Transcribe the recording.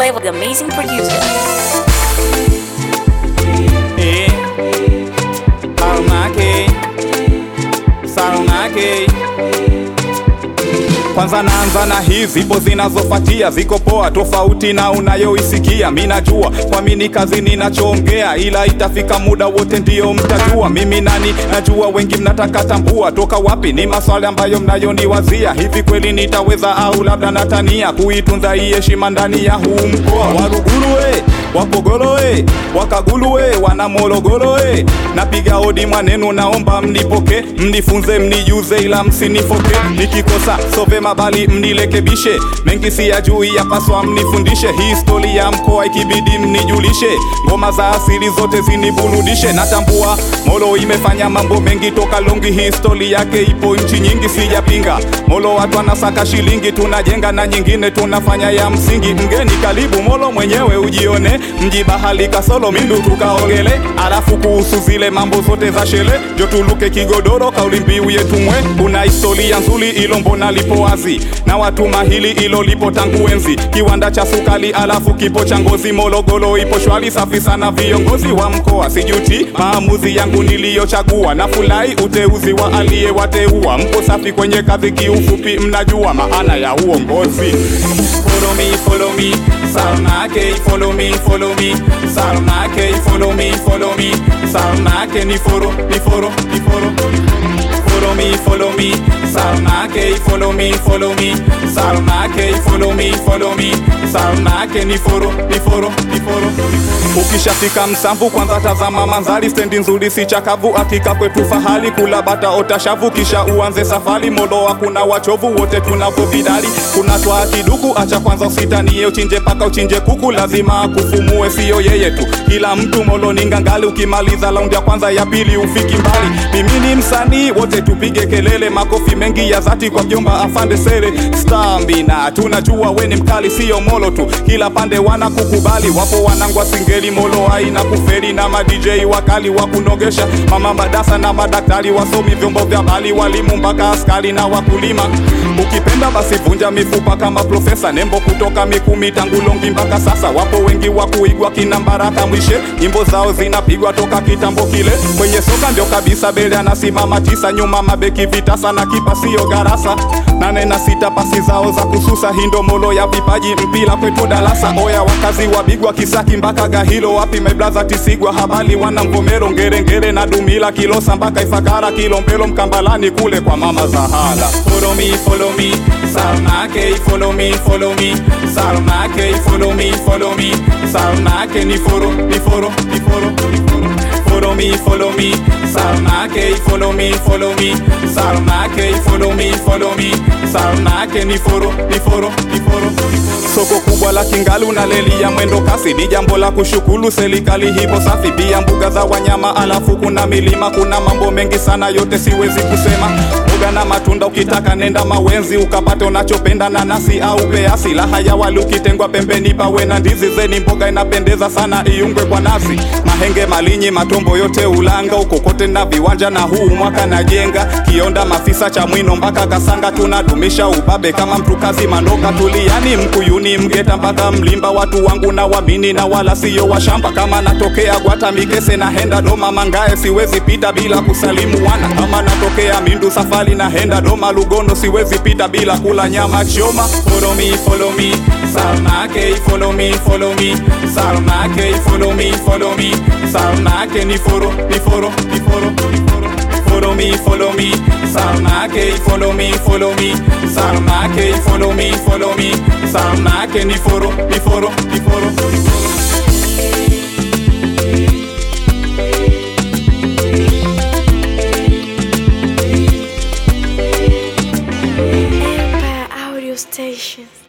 Flavor, the amazing producer. Eh, Salmake, Salmake. Kwanza naanza na hii zipo zinazofuatia ziko poa tofauti na unayoisikia. Mi najua kwa mini kazi ninachoongea, ila itafika muda wote ndiyo mtajua mimi nani. Najua wengi mnataka tambua toka wapi, ni maswali ambayo mnayoniwazia. Hivi kweli nitaweza au labda natania kuitunza hii heshima ndani ya huu mkoa? Waruguru Wapogolo e, Wakagulu e, wana Morogoro e, napiga hodi mwanenu, naomba mnipoke, mnifunze, mnijuze, ila msinifoke. Nikikosa so vema, bali mnilekebishe, mengi siyajui, yapaswa mnifundishe. Histori ya mkoa ikibidi mnijulishe, ngoma za asili zote ziniburudishe. Natambua Molo imefanya mambo mengi toka longi, histori yake ipo nchi nyingi, sijapinga. Molo watu wanasaka shilingi, tunajenga na nyingine tunafanya ya msingi. Mgeni karibu Molo mwenyewe ujione mji bahali kasolo mindu tukaogele, alafu kuhusu zile mambo zote za shele jo tuluke kigodoro, kauli mbiu yetu mwe. Kuna historia nzuri ilo mbona lipo wazi na watu mahili ilo lipo tangu enzi, kiwanda cha sukali alafu kipo cha ngozi. Morogoro ipo shwari safi sana, viongozi wa mkoa sijuti maamuzi yangu niliyochagua, na fulai uteuzi wa aliyewateua. Mpo safi kwenye kazi, kiufupi mnajua maana ya uongozi. Follow me, follow me, Salmake, follow me, follow me, Salmake, follow me, follow me, Salmake, ni foro, ni foro, ni foro. Follow me, follow me, Salmake, follow me, follow me, Salmake, follow me, follow me, Salmake, ni foro, ni foro, ni foro. Ukishafika Msamvu kwanza tazama mandhari, stendi nzuri si chakavu, hakika kwetu fahali, kula bata ota shavu, kisha uanze safari. Molo hakuna wachovu, wote tunavo vidali, kuna twa kiduku, acha kwanza usitanie, uchinje paka uchinje kuku, lazima akufumue, siyo yeye tu, kila mtu Molo ni ngangali. Ukimaliza raundi ya kwanza ya pili ufiki mbali, mimi ni msanii, wote tupige kelele, makofi mengi ya dhati kwa mjomba afande sere Stambina, tunajua we ni mkali, siyo Molo tu, kila pande wanakukubali, wapo wanangwa singeli Molo haina kuferi na ma DJ wakali wa kunogesha, mama madasa na madaktari, wasomi vyombo vya bali, walimu mpaka askari na wakulima. Ukipenda basi vunja mifupa kama profesa Nembo kutoka Mikumi tangu Longi mpaka sasa, wapo wengi wa kuigwa kina Mbaraka Mwishe, nyimbo zao zinapigwa toka kitambo kile. Kwenye soka ndio kabisa, Bele anasimama tisa, nyuma mabeki vitasa na kipa sio garasa, nane na sita pasi zao za kususa, hindo Molo ya vipaji, mpira kwetu darasa. Oya wakazi wabigwa Kisaki mpaka Gahilo, wapi my brother Tisigwa, habali wana Mvomero, Ngerengere na Dumila, Kilosa mpaka Ifakara, Kilombero, Mkambalani kule kwa mama Zahala. Follow me, follow me, Salmake, follow me, follow me, Salmake, follow me, follow me, Salmake, ni foro, ni foro, ni foro, ni foro. Follow me, follow me, Salmake, follow me, follow me, Salmake, follow me, follow me, Salmake, ni foro, ni foro, ni foro, ni foro. Soko kubwa la Kingalu na leli ya mwendo kasi ni jambo la kushukuru serikali, hipo safi. Pia mbuga za wanyama, alafu kuna milima, kuna mambo mengi sana, yote siwezi kusema. Mboga na matunda, ukitaka nenda Mawenzi ukapate unachopenda, nanasi au peasi. Laha ya wali ukitengwa pembeni, pawe na ndizi zeni, mboga inapendeza sana, iungwe kwa nasi. Mahenge, Malinyi, Matombo yote Ulanga, uko kote na viwanja, na huu mwaka najenga Kionda, Mafisa, Chamwino mpaka Kasanga, tunadumisha ubabe kama mtu kazi Mandoka, Tuliani, Mkuyuni, Mgeta mpaka Mlimba, watu wangu na wamini na wala siyo washamba. Kama natokea Gwata, Mikese na henda Doma, Mangae siwezi pita bila kusalimu wana. Kama natokea Mindu, Safari na henda Doma, Lugono siwezi pita bila kula nyama choma. Follow me, follow me, Salmake, follow me, follow me, Salmake, follow me, follow me, Salmake, ni foro, ni foro, ni foro, ni foro. Follow me, follow me, Salmake, follow me, follow me, Salmake, follow me, follow me, Salmake, ni foro, ni foro, ni foro, ni foro. Empire Audio Station.